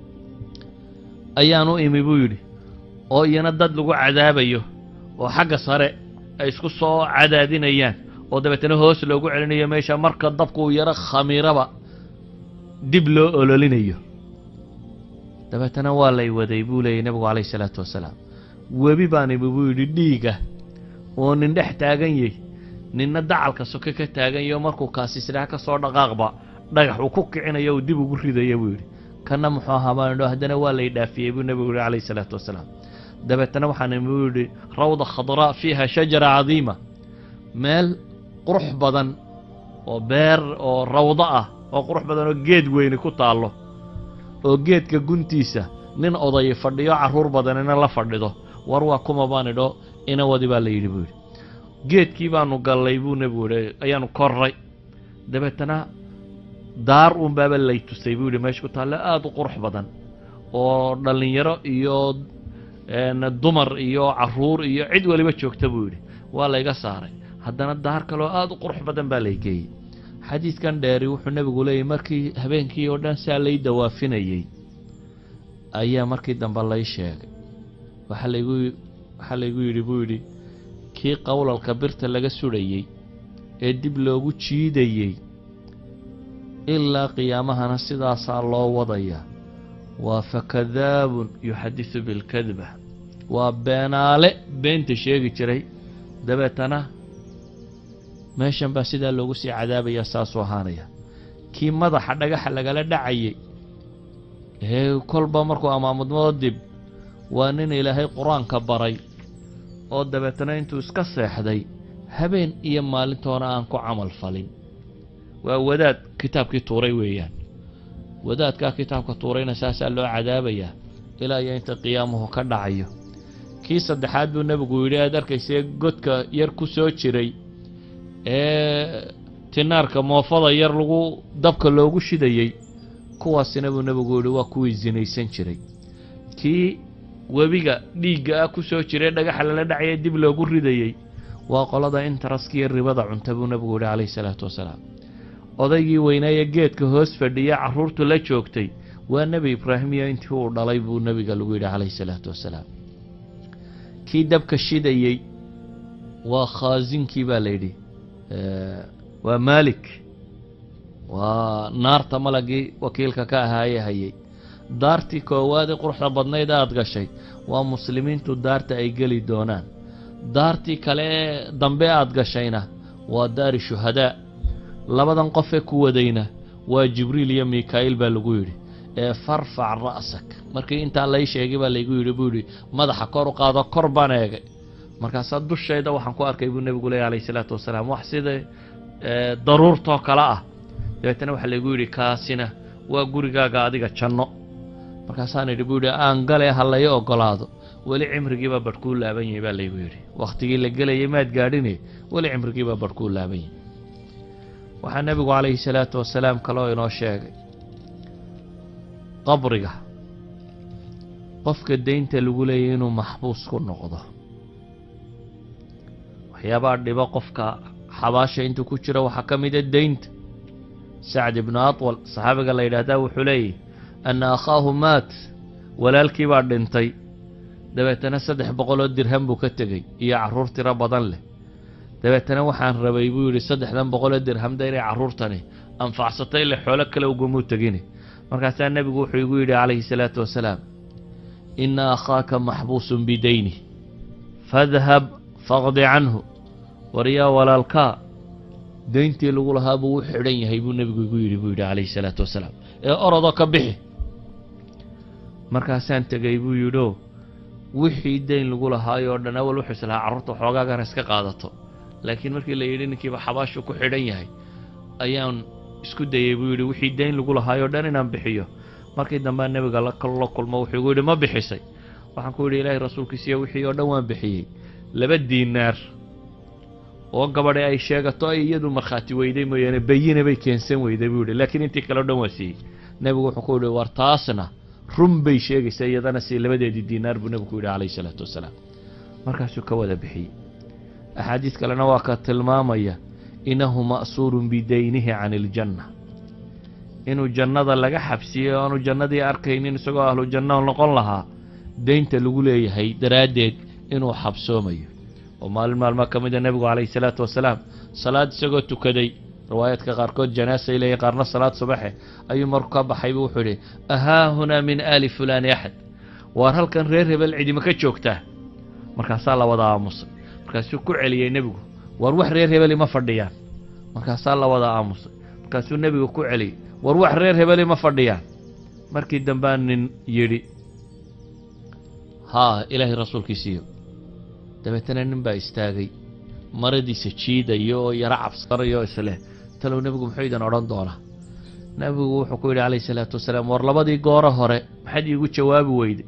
ayaan u imi buu yidhi oo iyana dad lagu cadaabayo oo xagga sare ay isku soo cadaadinayaan oo dabeetana hoos loogu celinayo meesha marka dabku uu yaro khamiiraba dib loo ololinayo dabeetana waa lay waday buu leeyay nebigu calayhi salaatu wasalaam webi baan imi buu yidhi dhiiga oo nin dhex taagan yay ninna dacalka soke ka taagan yaho markuu kaasisdhaha ka soo dhaqaaqba dhagax uu ku kicinayo uu dib ugu ridaya buu yidhi kanna muxuu ahaa baan idho haddana waa lay dhaafiyey buu nebigu yihi calayhi salaatu wasalaam dabeetana waxaan imi buu yidhi rawda khadraa fiiha shajara cadiima meel qurux badan oo beer oo rawdo ah oo qurux badan oo geed weyni ku taallo oo geedka guntiisa nin oday fadhiyo carruur badanina la fadhido war waa kuma baan idho inawadi baa la yidhi buu yidhi geedkii baanu gallay buu nebigu yidhi ayaanu korray dabeetana daar uun baaba lay tusay buu yidhi meesha ku taalle aada u qurux badan oo dhallinyaro iyo dumar iyo carruur iyo cid waliba joogta buu yidhi waa layga saaray haddana daar kaloo aada u qurux badan baa lay geeyey xadiidkan dheeri wuxuu nebigu leeyahy markii habeenkii oo dhan saa lay dawaafinayey ayaa markii dambe lay sheegay waxaa laygu waxaa laygu yidhi buu yidhi kii qowlalka birta laga sudhayey ee dib loogu jiidayey ilaa qiyaamahana sidaasaa loo wadayaa waa fakadaabun yuxadisu bilkadba waa beenaale beenta sheegi jiray dabeetana meeshan baa sidaa loogu sii cadaabayaa saasuu ahaanaya kii madaxa dhagaxa lagala dhacayey ee kolba markuu amaamudmado dib waa nin ilaahay qur-aanka baray oo dabeetana intuu iska seexday habeen iyo maalintoona aan ku camal falin waa wadaad kitaabkii tuuray weeyaan wadaadkaa kitaabka tuurayna saasaa loo cadaabayaa ilaa iyo inta qiyaamuhu ka dhacayo kii saddexaad buu nebigu yidhi aad arkaysee godka yar ku soo jiray ee tinaarka moofada yar lagu dabka loogu shidayey kuwaasina buu nebigu yidhi waa kuwii sinaysan jiray kii webiga dhiigga ah ku soo jiray dhagaxa lala dhacaya dib loogu ridayey waa qolada intaraskiiyo ribada cunta buu nebigu yidhi calayhi salaatu wasalaam odaygii weynaaye geedka hoos fadhiya carruurtu la joogtay waa nebi ibraahim iyo intii uu dhalay buu nebiga lagu yidhi calayhi salaatu wasalaam kii dabka shidayey waa khaasinkii baa la yidhi waa maalik waa naarta malagii wakiilka ka ahaaye hayay daartii koowaad ee quruxda badnayd aad gashay waa muslimiintu daarta ay geli doonaan daartii kale ee dambe aad gashayna waa daari shuhadaa labadan qofee ku wadayna waa jibriil iyo mikaa'iil baa lagu yidhi ee farfac ra'sak markii intaa lay sheegay baa laygu yidhi buu yidhi madaxa kor u qaado kor baan eegay markaasaa dushayda waxaan ku arkay buu nebigu leeya alayhi salaatu wasalaam wax sida daruurtoo kale ah dabeetana waxaa laygu yidhi kaasina waa gurigaaga adiga janno markaasaan idhi buu yidhi aan gale ha lay ogolaado weli cimrigiibaa badhkuu laaban yahay baa laygu yidhi wakhtigii la gelayay maad gaadhine weli cimrigiibaa badhkuu laaban yahay waxaa nebigu calayhi salaatu wasalaam kaloo inoo sheegay qabriga qofka deynta lagu leeyahy inuu maxbuus ku noqdo waxyaabaha dhibo qofka xabaasha intuu ku jiro waxaa ka mida deynta sacd ibnu atwal saxaabiga la yidhaahdaa wuxuu leeyahy anna akhaahu maat walaalkii baa dhintay dabeetana saddex boqoloo dirham buu ka tegey iyo carruur tiro badan leh dabeetana waxaan rabay buu yidhi saddexdan boqoloo dirhamda inay carruurtani anfacsatay ile xoolo kale ugamuu tegini markaasaa nebigu wuxuu igu yidhi calayhi salaatu wasalaam inna akhaaka maxbuusun bidayni fadhab faqdi canhu waryaa walaalkaa deyntii lagu lahaa buu u xidhan yahay buu nebigu igu yidhi buu yidhi calayhi salaatu wasalaam ee orodoo ka bixi markaasaan tegey buu yidhio wixii deyn lagu lahaayoo dhan awal wuxuu is lahaa carruurta xoogaagana iska qaadato laakiin markii la yidhi ninkiiba xabaashu ku xidhan yahay ayaan isku dayey buu yidhi wixii deyn lagu lahaayoo dhan inaan bixiyo markii dambea nebiga la kulmo wuxuu igu yidhi ma bixisay waxaan ku yidhi ilaahay rasuulkiisiyo wixii oo dhan waan bixiyey laba diinaar oo gabadhi ay sheegato ay iyadu markhaati weyday mooyaane bayina bay keensan weyday buu yidhi laakiin intii kale o dhan waa siiyey nebigu wuxuu ku yidhi war taasna run bay sheegaysaa iyadana si labadeedii diinaar buu nebigu ku yidhi calayhi salaatu wasalaam markaasuu ka wada bixiyey axaadiis kalena waa ka tilmaamaya innahu ma'suurun bidaynihi can iljanna inuu jannada laga xabsiyey oo aanu jannadii arkaynin isagoo ahlu janna noqon lahaa deynta lagu leeyahay daraaddeed inuu xabsoomayo oo maalin maalmaa ka mida nebigu calayhi salaatu wasalaam salaad isagoo tukaday riwaayaadka qaarkood janaasay leeyihin qaarna salaad subaxe ayuu marku ka baxaybu wuxuu idhi ahaa hunaa min aali fulaani axad waar halkan reer hebel cidima ka joogtaa markaasaa la wada aamusay markaasuu ku celiyey nebigu waar wax reer hebeli ma fadhiyaan markaasaa la wada aamusay markaasuu nebigu ku celiyey war wax reer hebeli ma fadhiyaan markii dambaa nin yidhi haa ilaahay rasuulkiisiiyo dabeetana nin baa istaagay maradiisa jiidaya oo yaro cabsanaya oo isleh talow nebigu muxuu idin odhan doonaa nebigu wuxuu ku yidhi calayhi salaatu wasalaam war labadii gooro hore maxaad iigu jawaabi weyday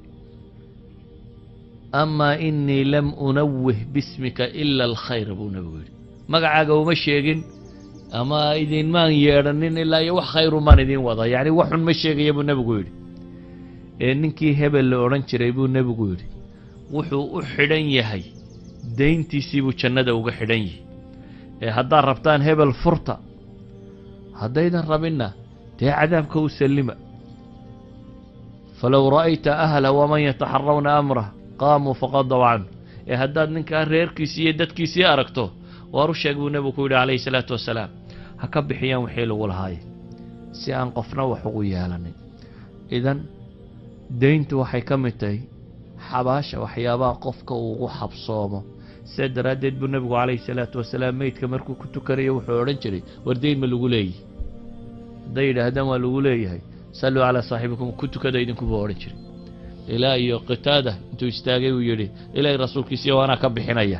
amaa innii lam unawih bismika ila alkhayr buu nebigu yidhi magacaaga uma sheegin ama idinmaan yeedhanin ilaa iyo wax khayrumaan idiin wada yacni waxun ma sheegaya buu nebigu yidhi ee ninkii hebel la odhan jiray buu nebigu yidhi wuxuu u xidhan yahay deyntiisii buu jannada uga xidhan yihi ee haddaad rabtaan hebel furta haddaydan rabinna dee cadaabka u sallima falow ra'ayta ahla waman yataxarawna amrah qaamuu faqadaw canhu ee haddaad ninkaa reerkiisii iyo dadkiisii aragto waar u sheeg buu nebigu ku yidhi calayhi salaatu wasalaam ha ka bixiyaan wixii lagu lahaaye si aan qofna wax ugu yeelanin idan deyntu waxay ka mid tahay xabaasha waxyaabaha qofka uu ugu xabsoomo sidaa daraaddeed buu nebigu calayhi salaatu wasalaam meydka markuu ku tukanayo wuxuu odhan jiray war deyn ma lagu leeyahy hadday yidhaahdaan waa lagu leeyahay salluu calaa saaxibikum ku tukada idinkuba odhan jiray ilaa iyo qitaada intuu istaagay uu yidhi ilaahay rasuulkiisiiyo waanaa ka bixinaya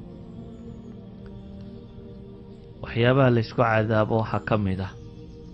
waxyaabaha laysku cadaabo waxaa ka mid ah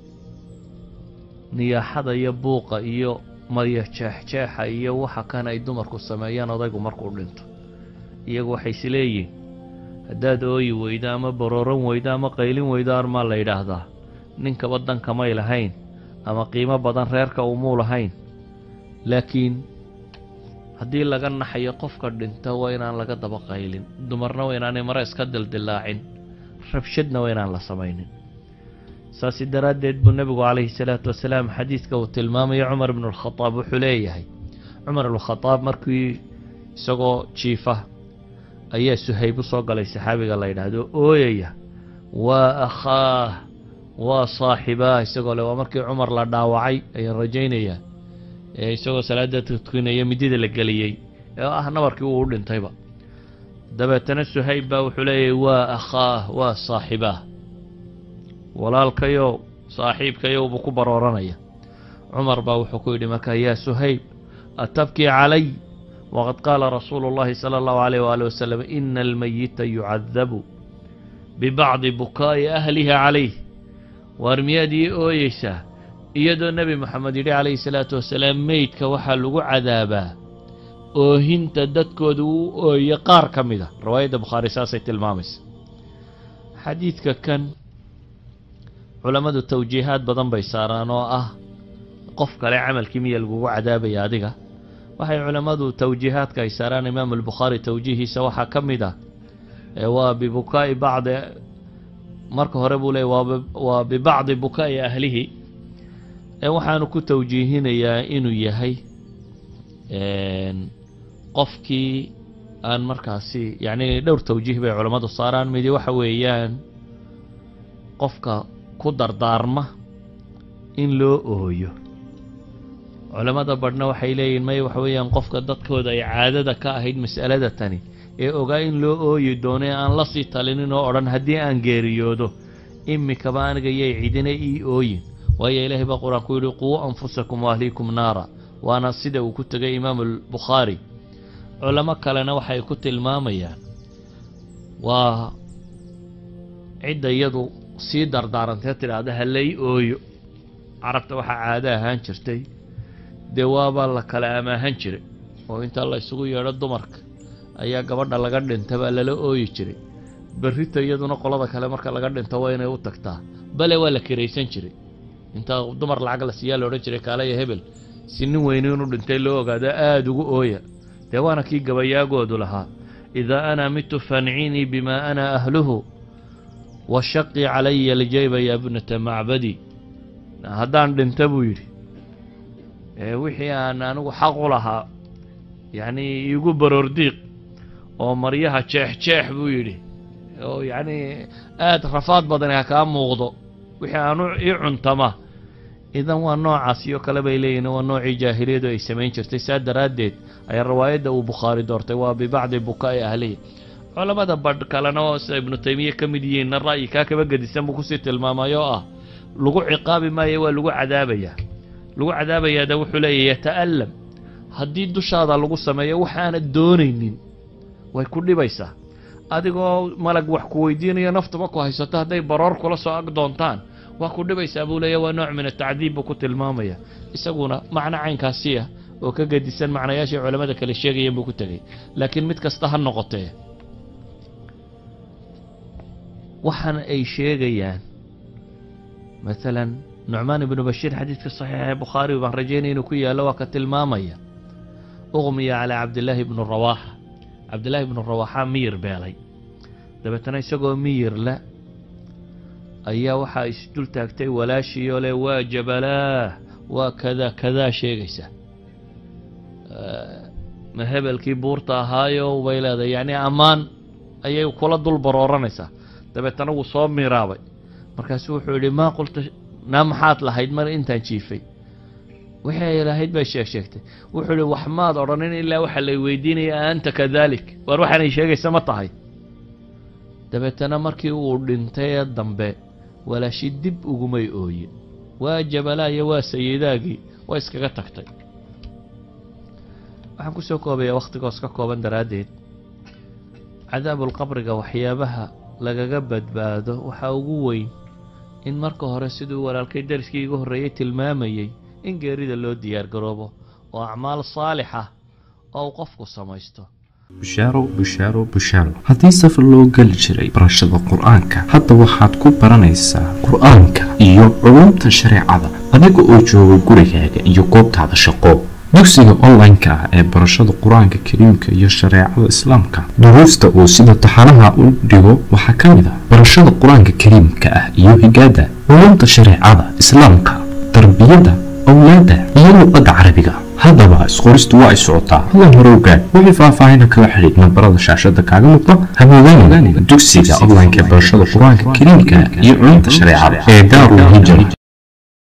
niyaaxada iyo buuqa iyo maryo jeexjeexa iyo waxa kan ay dumarku sameeyaan odaygu markuu dhinto iyagu waxay is leeyihin haddaad ooyi weydo ama barooran weydo ama qaylin weydo armaa la yidhaahdaa ninkaba dankamay lahayn ama qiimo badan reerka umuu lahayn laakiin haddii laga naxayo qofka dhinta waa inaan laga daba qaylin dumarna waa inaanay mare iska dildilaacin rabshadna waa inaan la samaynin saasi daraaddeed buu nebigu calayhi salaatu wasalaam xadiidka uu tilmaamayo cumar ibnu alkhadaab wuxuu leeyahay cumar ibnukhadaab markii isagoo jiifa ayaa suhayb u soo galay saxaabiga la yidhaahdo ooyaya waa akhaah waa saaxibaah isagoo le waa markii cumar la dhaawacay ayaan rajaynayaa ee isagoo salaada tukinaya midida la geliyey ee ah nabarkii uu u dhintayba dabeetana suhayb baa wuxuu leeyahay waa akhaah waa saaxibaah walaalkayow saaxiibkayow buu ku barooranaya cumar baa wuxuu ku yidhi markaa yaa suhayb atabkii calay waqad qaala rasuulu اllahi salى اllahu alayh waali wasalam ina almayita yucadabu bibacdi bukaa'i ahliha calayh waar miyaad ii ooyeysaa iyadoo nebi moxamed yidhi calayhi salaatu wasalaam meydka waxaa lagu cadaabaa oohinta dadkooda uu ooye qaar ka mid a riwaayadda bukhaari saasay tilmaamaysa xadiidka kan culammadu tawjiihaad badan bay saaraan oo ah qof kale camalkii miya lagugu cadaabaya adiga waxay culammadu tawjiihaadka ay saaraan imaamu albukhaari tawjiihiisa waxaa ka mid ah waa bibukaa'i bacdi marka hore buu leeyay waa bibacdi bukaa'i ahlihi waxaanu ku tawjiihinayaa inuu yahay qofkii aan markaasi yacni dhowr tawjiih bay culammadu saaraan midi waxa weeyaan qofka ku dardaarma in loo ooyo culammada badhna waxay leeyihin may waxa weeyaan qofka dadkooda ay caadada ka ahayd mas'alada tani ee ogaa in loo ooyi doono ee aan la sii talinin oo odhan haddii aan geeriyoodo imikaba aniga yay cidina ii ooyin waayo ilaahay baa qur-aan ku yidhi quu anfusakum waahliikum naara waana sida uu ku tegay imaamu albukhaari culamo kalena waxay ku tilmaamayaan waa cidda iyadu sii dardaarantee tidhaahda halay ooyo carabta waxaa caado ahaan jirtay dee waaba la kala amaahan jiray oo inta la isugu yeedho dumarka ayaa gabadha laga dhintabaa lala ooyi jiray berrita iyaduna qolada kale marka laga dhinto waa inay u tagtaa bale waa la kiraysan jiray inta dumar lacag la siiyaa laodhan jiray kaalaya hebel si nin weyni inuu dhintay loo ogaado aada ugu ooya dee waana kii gabayaagoodu lahaa idaa ana mitu fancinii bimaa ana ahluhu washaqii calaya aljayba ya bnata macbadi haddaan dhinta buu yidhi wixii aan anigu xaq u lahaa yacnii iigu baroordiiq oo maryaha jeex jeex buu yidhi oo yacnii aada rafaad badani ha kaa muuqdo wixii aanu ii cuntama idan waa noocaas iyo kale bay leeyihin waa noocii jaahiliyadu ay samayn jirtay saa daraaddeed ayaa riwaayadda uu bukhaari doortay waa bibacdi bukaa'i ahlihi culammada badh kalena oo sida ibnu taymiye ka mid yihiinna ra'yi kaa kaba gedisan buu kusii tilmaamay oo ah lagu ciqaabi maayo waa lagu cadaabayaa lagu cadaabayaada wuxuu leeyahy yata'allam haddii dushaada lagu sameeyo waxaanad doonaynin way ku dhibaysaa adigoo malag wax ku weydiinayo naftaba ku haysato hadday baroor kula soo ag doontaan waa ku dhibaysaa buu leeya waa nooc min atacdiib buu ku tilmaamaya isaguna macno caynkaasi ah oo ka gedisan macnayaashii culammada kale sheegayeen buu ku tegay laakiin mid kasta ha noqotee waxaana ay sheegayaan maalan nucmaan ibnu bashiir xadiidka saxiixa ee bukhaari baan rajaynaya inuu ku yaallo waa ka tilmaamaya uqmiya calaa cabdillaahi ibnu rawaaxa cabdillaahi ibnu rawaaxa miyir beelay dabeetana isagoo miyir le ayaa waxaa isdul taagtay walaashiioo leh waa jabalaah waa kadaa kadaa sheegaysa ma hebelkii buurta ahaayo bay leedahay yacni ammaan ayay kula dul barooranaysaa dabeetana wuu soo miraabay markaasu wuxuu yidhi maa qulta naa maxaad lahayd mar intaan jiifay wixii ay lahayd bay sheeg sheegtay wuxuu ihi wax maad odhanin ilaa waxa lay weydiinaya a anta kadalik waar waxaanay sheegaysa ma tahay dabeetana markii uu dhintay ee dambe walaashi dib ugumay ooyin waa jabalaayo waa sayidaagii waa iskaga tagtay waxaan ku soo koobayaa wakhtigoos ka kooban daraaddeed cadaabulqabriga waxyaabaha lagaga badbaado waxaa ugu weyn in marka hore siduu walaalkay dariskii iga horreeyey tilmaamayey in geerida loo diyaargaroobo oo acmaal saalixa oo uu qofku samaysto bushaaro bushaaro bushaaro haddii safar loo geli jiray barashada qur-aanka hadda waxaad ku baranaysaa qur-aanka iyo culumta shareecada adiga oo jooga gurigaaga iyo goobtaada shaqo dugsiga online-ka ah ee barashada qur-aanka kariimka iyo shareecada islaamka duruusta uu sida taxanaha u dhigo waxaa ka mid ah barashada qur-aanka kariimka ah iyo higaada culumta shareecada islaamka tarbiyadda awlaadda iyo luqadda carabiga haddaba isqoristu waa ay socotaa hadan hore ogaad wixii faahfaahina kala xidhiid nambarada shaashada kaaga muuqda hamoodaanin dugsiga online-ka ee barashada qur-aanka kariimka iyo culumta shareecada ee daarul hijra